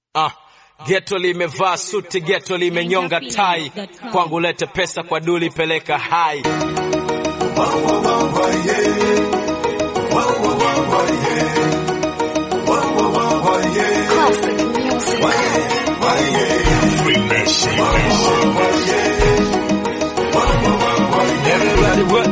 Ah, geto limevaa suti, geto limenyonga tai, kwangu lete pesa, kwa duli peleka hai. Classic music. Everybody what?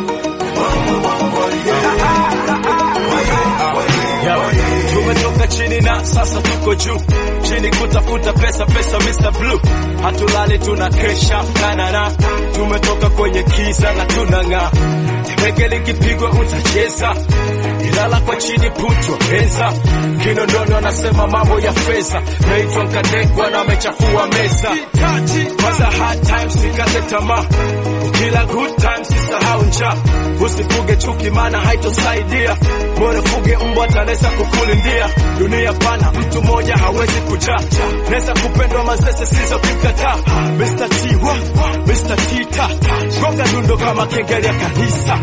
Yo, tumetoka chini na sasa tuko juu, chini kutafuta pesa, pesa Mr. Blue, hatulali tuna kesha nanana, tumetoka kwenye kiza na tunang'aa, teke likipigwa utacheza, ilala kwa chini putwa pesa, Kinondoni wanasema mambo ya fedha, naitwa Nkadekwa na amechafua meza, kwanza hard times sikate tamaa, ukila good times sisahau njaa, usifuge chuki maana haitosaidia, bora fuge mbwa tanaweza kukulindia, dunia pana, mtu mmoja hawezi kujaa, naweza kupendwa mazese sizo kimkataa, Mr. T wa, Mr. T ta, gonga dundo kama kengele ya kanisa.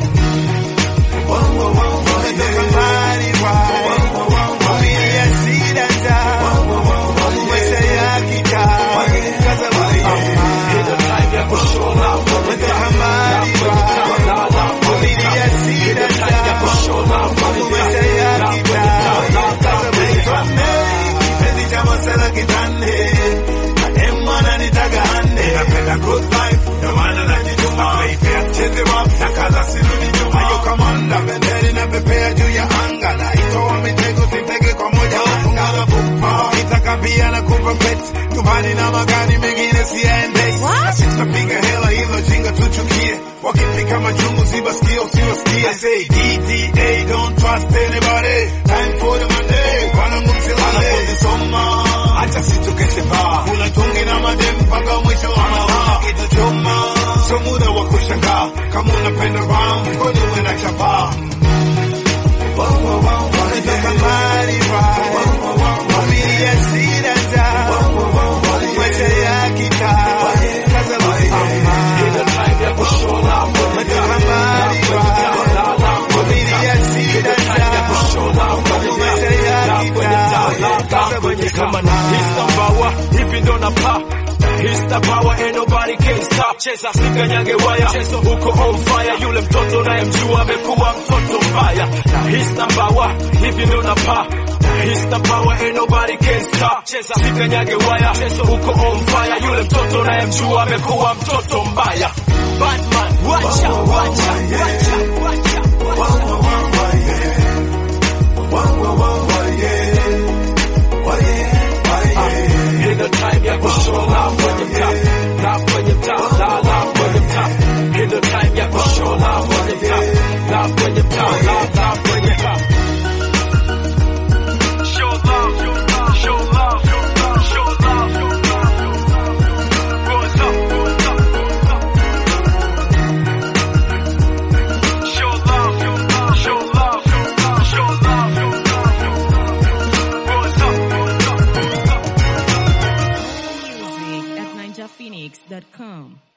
Ndio time ya kushola, pia na kupa pet nyumbani na magari mengine siende sitapiga hela hilo jinga tuchukie wakipika majungu sibasikie usiwasikie I say DTA don't trust anybody time for the Monday wanangu msilale soma acha situkeshe baa kula tungi na madem mpaka mwisho wa mahaa kitu choma sio muda wa kushangaa kama unapenda ram kwani uwe na chapaa Wanataka mali right Familia sina njaa Maisha ya kitaa Kaza mama ndio time ya kushola, Wanataka mali right Familia sina njaa Maisha ya kitaa Kaza kwenye kama mama na histambawa hivi ndo na pa histabawa ain't nobody can stop cheza sikanyage waya chezo huko on fire yule mtoto unayemjua amekuwa mtoto mbaya na histambawa hivi ndo na pa histabawa ain't nobody can stop cheza sikanyage waya chezo huko on fire yule mtoto unayemjua amekuwa mtoto mbaya Batman wacha wacha wacha wacha Hii ndo time ya kushola kwenye mtaa, la kwenye mtaa, la la kwenye mtaa. Hii ndo time ya kushola kwenye mtaa, la kwenye mtaa, la la kwenye mtaa. Show love, show love, show love, show love. What's up, what's up, what's up? Show love, show love, show love, show love. What's up, what's up, what's up? Music at ninjaphoenix.com.